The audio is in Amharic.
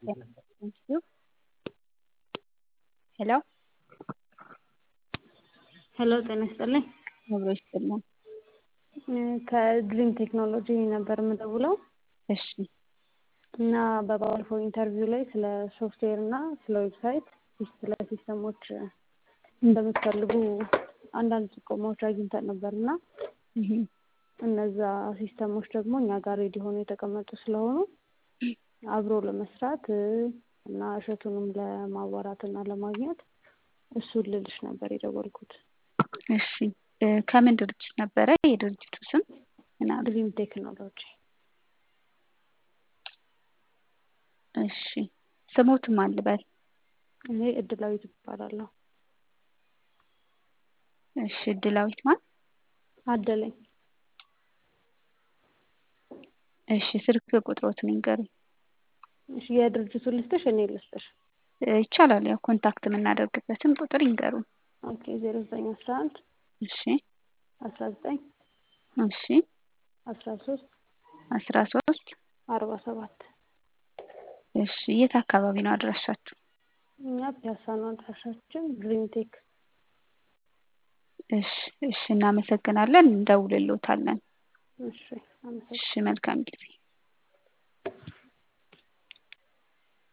Thank you. ሄሎ ሄሎ ጤና ይስጥልኝ። አብሮ ይስጥልን። ከድሪም ቴክኖሎጂ ነበር የምደውለው እሺ እና በባለፈው ኢንተርቪው ላይ ስለ ሶፍትዌር እና ስለ ዌብሳይት ስለ ሲስተሞች እንደምትፈልጉ አንዳንድ ጥቆማዎች አግኝተን ነበር እና እነዛ ሲስተሞች ደግሞ እኛ ጋር ሬዲ ሆነው የተቀመጡ ስለሆኑ አብሮ ለመስራት እና እሸቱንም ለማዋራት እና ለማግኘት እሱን ልልሽ ነበር የደወልኩት። እሺ እ ከምን ድርጅት ነበረ? የድርጅቱ ስም ምን አሉ? ድሪም ቴክኖሎጂ እሺ ስሞት ማን ልበል? እኔ እድላዊት እባላለሁ። እሺ እድላዊት ማን? አደለኝ እሺ ስልክ ቁጥሮትን ይንገሩኝ። እሺ የድርጅቱን ልስጥሽ እኔ ልስጥሽ? እ ይቻላል። ያው ኮንታክት የምናደርግበትን ቁጥር ይንገሩን። ኦኬ ዜሮ ዘጠኝ አስራ አንድ እሺ አስራ ዘጠኝ እሺ አስራ ሶስት አስራ ሶስት አርባ ሰባት እሺ የት አካባቢ ነው አድራሻችሁ? እኛ ፒያሳ ነው አድራሻችን ድሪም ቴክ እሺ እሺ እናመሰግናለን። እንደውልልዎታለን። እሺ አመሰግናለሁ። እሺ መልካም ጊዜ